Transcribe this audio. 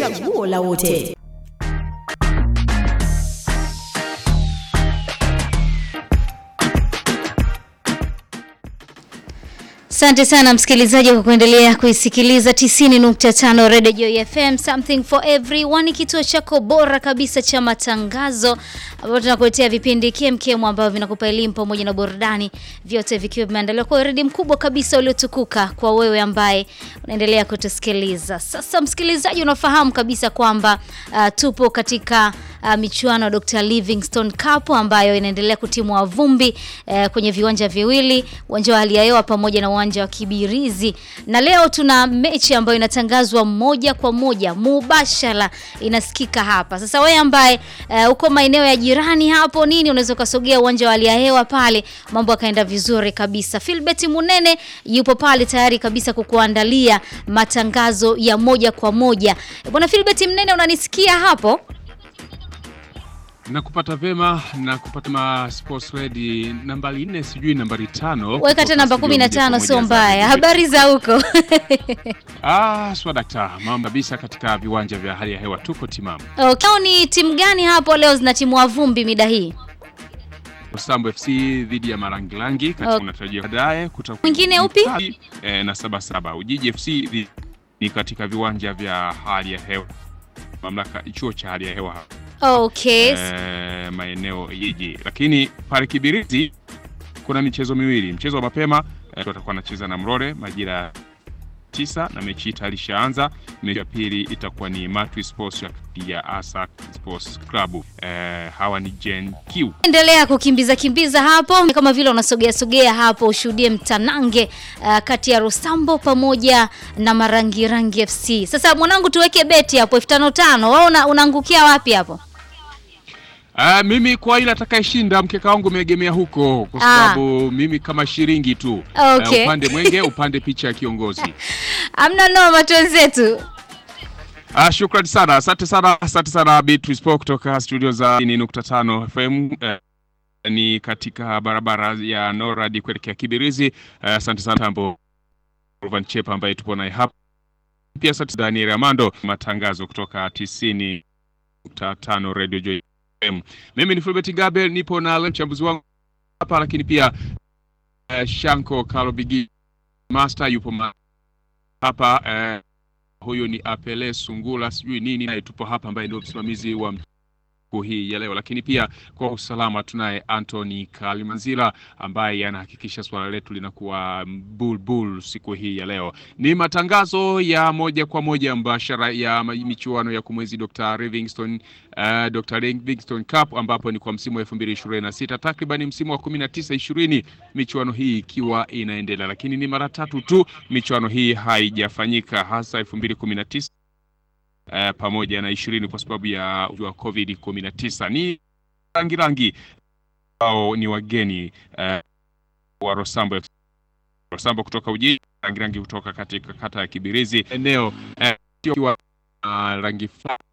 chaguo la wote. Asante sana msikilizaji kwa kuendelea kuisikiliza 90.5 Radio Joy FM, something for everyone, kituo chako bora kabisa cha matangazo, ambapo tunakuletea vipindi kemkem ambavyo vinakupa elimu pamoja na burudani, vyote vikiwa vimeandaliwa kwa uredi mkubwa kabisa uliotukuka kwa wewe ambaye unaendelea kutusikiliza. Sasa msikilizaji, unafahamu kabisa kwamba uh, tupo katika uh, michuano ya Dr. Livingstone Cup ambayo inaendelea kutimua vumbi uh, kwenye viwanja viwili, uwanja wa hali ya hewa pamoja na uwanja wa Kibirizi, na leo tuna mechi ambayo inatangazwa moja kwa moja mubashara, inasikika hapa. Sasa wewe ambaye uh, uko maeneo ya jirani hapo nini, unaweza ukasogea uwanja wa hali ya hewa pale, mambo yakaenda vizuri kabisa. Philbert Munene yupo pale tayari kabisa kukuandalia matangazo ya moja kwa moja. Bwana Philbert Munene, unanisikia hapo? Nakupata vema na kupata ma sports ready nambari nne, sijui nambari tano. Weka hata namba 15 sio mbaya. Habari za huko? Ah, swa dakta, mambo kabisa katika viwanja vya hali ya hewa tuko timamu. Okay. Ni timu gani hapo leo zinatimua vumbi mida hii? Rosambo FC dhidi ya Marangilangi katika Okay. unatarajia baadaye kutakuwa Mwingine upi? Eh, na saba saba. Ujiji FC dhidi- ni katika viwanja vya hali ya hewa mamlaka chuo cha hali ya hewa hapa. Okay. eh, maeneo jiji, lakini pale Kibirizi kuna michezo miwili. Mchezo wa mapema eh, watakuwa wanacheza na Mrore majira ya tisa na mechi hii tayari ishaanza. Mechi ya pili itakuwa ni Matwi Sports ya- ya Asa Sports Club. Eh, hawa ni Gen Q. Endelea kukimbiza kimbiza hapo kama vile unasogea sogea hapo ushuhudie mtanange uh, kati ya Rosambo pamoja na Marangi Rangi FC. Sasa mwanangu, tuweke beti hapo elfu tano tano. Wewe una, unaangukia wapi hapo? Ah, mimi kwa ile atakayeshinda mkeka wangu umeegemea huko kwa Ah. sababu mimi kama shiringi tu. Okay. Eh, upande mwenge upande picha ya kiongozi. Amna noma twenzetu. Ah, shukrani sana, asante sana, asante sana Beatrice Paul kutoka studio za 90.5 FM eh, ni katika barabara ya Norad kuelekea Kibirizi. Eh, asante sana Tambo Ruvan Chepa ambaye tupo naye hapa pia, asante Daniel Amando, matangazo kutoka 90.5 Radio Joy FM. Mimi ni Fulbert Gabel, nipo na mchambuzi wangu hapa, lakini pia eh, Shanko Kalobigi Master yupo ma hapa eh, huyu ni Apele Sungula sijui nini, naye tupo hapa, ambaye ndio msimamizi wa siku hii ya leo. Lakini pia kwa usalama tunaye Anthony Kalimanzira ambaye anahakikisha swala letu linakuwa bulbul siku hii ya leo. Ni matangazo ya moja kwa moja mbashara ya ma- michuano ya kumwezi Dr. Livingstone uh, Dr. Livingstone Cup ambapo ni kwa msimu wa 2026 takriban msimu wa 19 20 michuano hii ikiwa inaendelea, lakini ni mara tatu tu michuano hii haijafanyika hasa 2019 eh, pamoja na ishirini kwa sababu ya ugonjwa wa COVID 19. Ni rangi rangi ambao ni wageni eh, wa Rosambo Rosambo kutoka Ujiji, rangi rangi kutoka katika kata ya Kibirizi, eneo eh, ikiwa uh, rangi fulani